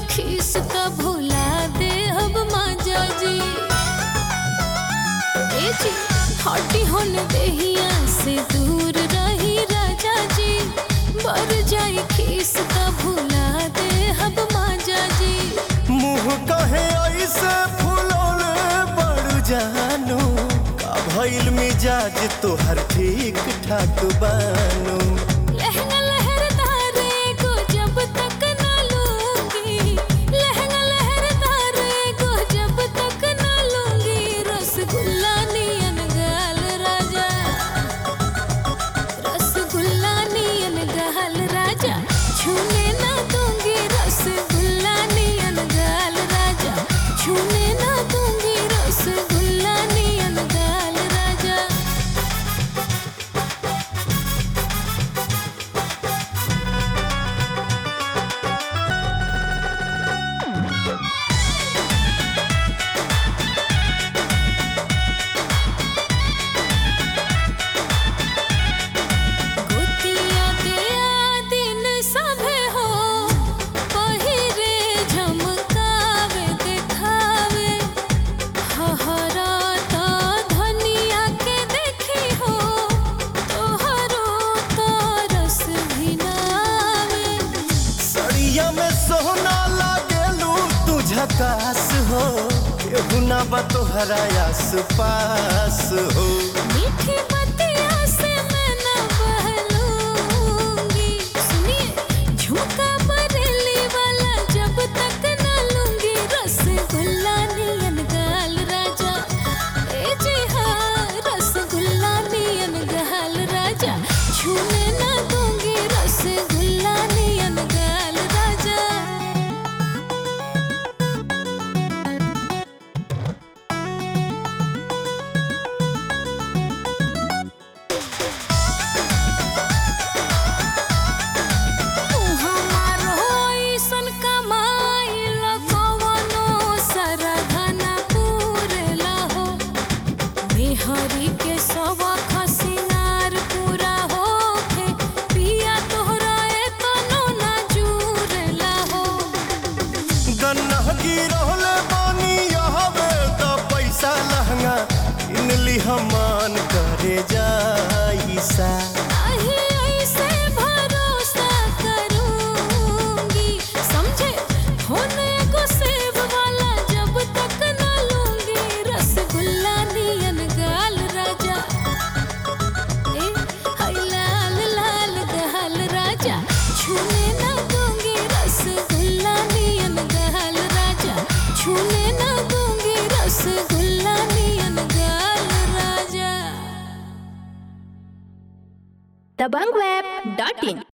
खीस का भुला दे अब माजा जी ए जी हटी होन देहिया से दूर रही राजा जी बर जाई खीस का भुला दे अब माजा जी मुँह कहे ऐसे फुलौले बड़ जानू का भइल मिजाज तोहर ठीक ठाक बानू लहंगा लहरदारे को जब तक ना लूंगी लहंगा लहरदारे को जब तक ना लूंगी रसगुल्ला नियन गाल राजा रसगुल्ला नियन गाल राजा छूने ना दूंगी रसगुल्ला नियन गाल राजा छूने ना दूंगी रसगुल्ला नियन गाल राजा गोतिया दिया दिन सभे हो पहिरे झमकावे देखावे हहरा तो धनिया के देखी हो तोहरो तो रस भी नावे सड़िया में सोना लागेलू तू झकास हो केहू ना बा तोहरा आस पास हो मीठी बतिया से मैं न बहलूंगी सुनिए झुमका बरेली वाला जब तक न लूंगी रसगुल्ला नियन गाल राजा ए जी हाँ रसगुल्ला नियन गाल राजा छूने न दूंगी रसगुल्ला नियन गाल राजा हमार होइसन कमाइल कवनो सरधना पूरला हो मेहरी के सब खसिनार पूरा होखे पिया तोहरा एतनो ना जुरला हो गन्ना गिरहले बानी यहवे त पैसा लहंगा किनली हमान करे जाइसा नाही ऐसे भरोसा करूंगी समझे होने को सेब वाला जब तक ना लूंगी रसगुल्ला नियन गाल राजा ए हाय लाल लाल गाल राजा छूने ना दूंगी रसगुल्ला नियन गाल राजा छूने ना दूंगी रसगुल्ला नियन गाल राजा दबंगweb.in